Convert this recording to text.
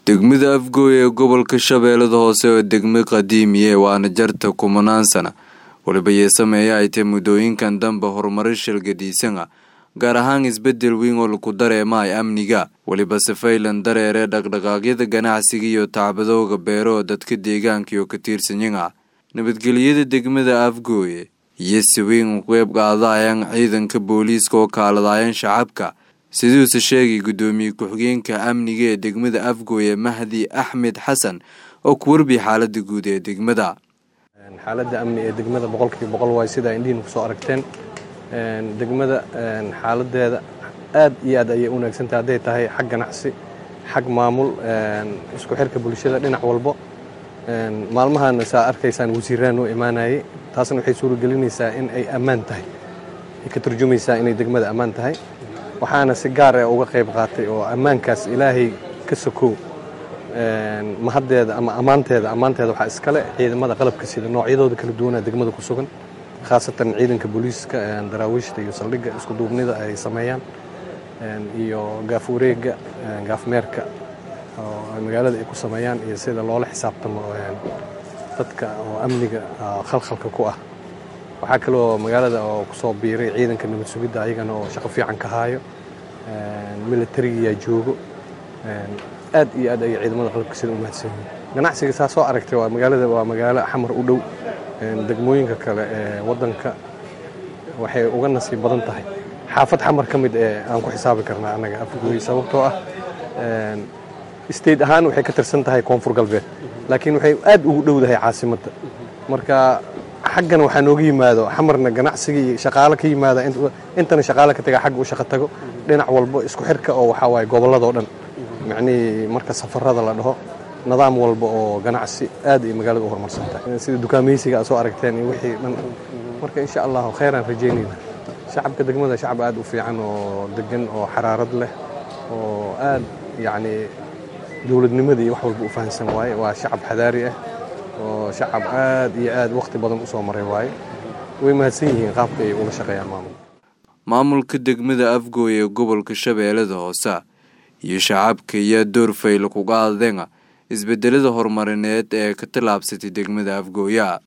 degmada afgooy ee gobolka shabeellada hoose oo degmo qadiimiye waana jarta kumanaan sana waliba yeesameeya ay tahay muddooyinkan dambe horumarin shalgadiisana gaar ahaan isbedel weyn oo laku dareemaay amniga weliba safaylan dareere dhaqdhaqaaqyada ganacsiga iyo tacbadooga beero oo dadka deegaanka iyo ka tiirsanyana nabadgelyada degmada afgooye iyo si weyn u qeyb qaadayaan ciidanka booliiska oo kaaladaayaan shacabka siduuse sheegay guddoomiye ku-xigeenka amniga ee degmada afgooye mahdi axmed xasan oo ku warbiya xaalada guud ee degmada xaaladda amni ee degmada boqolkiiba boqol waay sidaa indhihiina kusoo aragteen degmada xaaladeeda aad iyo aad ayay u wanaagsantahay hadday tahay xag ganacsi xag maamul isku xirka bulshada dhinac walbo maalmahana saa arkaysaan wasiiraan noo imaanayay taasna waxay suuragelinaysaa in ay ammaan tahay ay ka turjumaysaa inay degmada ammaan tahay waxaana si gaar ah uga qayb qaatay oo ammaankaas ilaahay ka sokow mahaddeeda ama ammaanteeda ammaanteeda waxaa iskale ciidamada qalabka sida noocyadooda kala duwanaa degmada ku sugan khaasatan ciidanka booliiska daraawiishta iyo saldhigga isku duubnida ay sameeyaan iyo gaaf wareegga gaafmeerka oo magaalada ay ku sameeyaan iyo sida loola xisaabtamo dadka oo amniga khalkhalka ku ah waxaa kaloo magaalada oo kusoo biiray ciidanka nabad sugidda ayagana oo shaqo fiican ka haayo militarigiyaa joogo aad iyo aad ayay ciidamada qalabka sida u mahadsan yihiin ganacsiga saa soo aragtay waa magaalada waa magaalo xamar u dhow degmooyinka kale ee waddanka waxay uga nasiib badan tahay xaafad xamar ka mid ee aan ku xisaabi karnaa annaga afgooy sababtoo ah state ahaan waxay ka tirsan tahay koonfur galbeed laakiin waxay aad ugu dhowdahay caasimadda marka xaggana waxaa nooga yimaado xamarna ganacsiga iyo shaqaalo ka yimaada intana shaqaalo ka taga xagga u shaqo tago dhinac walbo isku xirka oo waxaa waaye gobolladoo dhan macnihii marka safarada la dhaho nidaam walba oo ganacsi aad ay magaalada u horumarsan tahay sida dukaamaysiga aad soo aragteen iyo wixii dhan marka insha allahu kheyraan rajaynayna shacabka degmada shacab aad u fiican oo degan oo xaraarad leh oo aad yacni dowladnimada iyo wax walba u fahamsan waaye waa shacab xadaari ah oo shacab aad iyo aad wakhti badan u soo maray waaye way mahadsan yihiin qaabka ay ula shaqeeyaan maamul maamulka degmada afgooy ee gobolka shabeellada hoose iyo shacabka ayaa door fayla kuga adeena isbedelada horumarineed ee ka tallaabsatay degmada afgooya